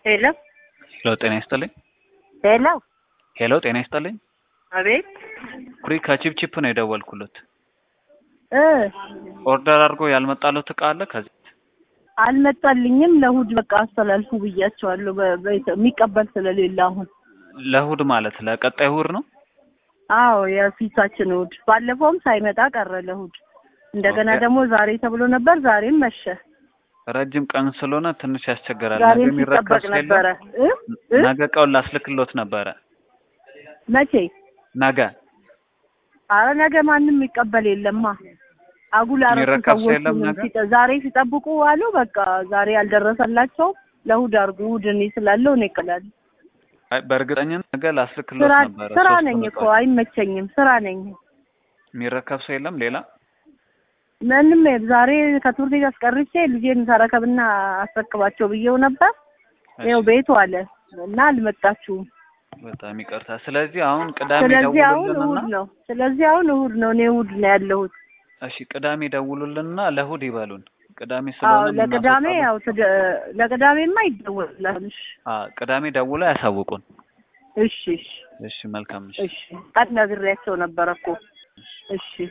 ሄሎ ሄሎ ጤና ይስጥልኝ። ሄሎ ሄሎ ጤና ይስጥልኝ። አቤት ኩሪ ከቺፕቺፕ ነው የደወልኩለት። እ ኦርደር አድርጎ ያልመጣለት እቃ አለ ከዚህ አልመጣልኝም። ለእሑድ በቃ አስተላልፉ ብያቸዋለሁ። በ- በ- የሚቀበል ስለሌለ አሁን ለእሑድ ማለት ለቀጣይ እሑድ ነው። አዎ የፊታችን እሑድ ባለፈውም ሳይመጣ ቀረ ለእሑድ። እንደገና ኦኬ። ደግሞ ዛሬ ተብሎ ነበር፣ ዛሬም መሸ። ረጅም ቀን ስለሆነ ትንሽ ያስቸግራል። ነገ ዛሬም የሚረከብ ሲጠበቅ ነበረ እ እ ነገ እቃውን ላስልክሎት ነበረ። መቼ? ነገ አረ ነገ ማንም የሚቀበል የለማ። አጉል አረሱ የሚረከብ ሰው ሰዎች የለም ነገ? ዛሬ ሲጠብቁ አሉ። በቃ ዛሬ ያልደረሰላቸው ለእሑድ አድርጉ። እሑድ እኔ ስላለው እኔ እቀላለሁ። አይ በእርግጠኝነት ነገ ላስልክሎት ስራ ነበረ። ስራ ሶስት ነኝ ቀን እኮ ቆይ። አይመቸኝም። ስራ ነኝ። የሚረከብ ሰው የለም ሌላ ምንም ዛሬ ከትምህርት ቤት አስቀርቼ ልጄን ተረከብና አስረክባቸው ብዬው ነበር። ይኸው ቤቱ አለ እና አልመጣችሁም። በጣም ይቅርታ። ስለዚህ አሁን ቅዳሜ ስለዚህ አሁን ደውሉልንና እሑድ ነው። ስለዚህ አሁን እሑድ ነው። እኔ እሑድ ነው ያለሁት። እሺ ቅዳሜ ደውሉልንና ለእሑድ ይበሉን። ቅዳሜ አዎ ስለሆነ ለቅዳሜ የምናስወጣው- ያው ትደ- ለቅዳሜማ ይደወላል። እሺ አ ቅዳሜ ደውለው ያሳውቁን። እሺ እሺ እሺ መልካም እሺ እሺ ቀን ነግሬያቸው ነበረ እኮ እሺ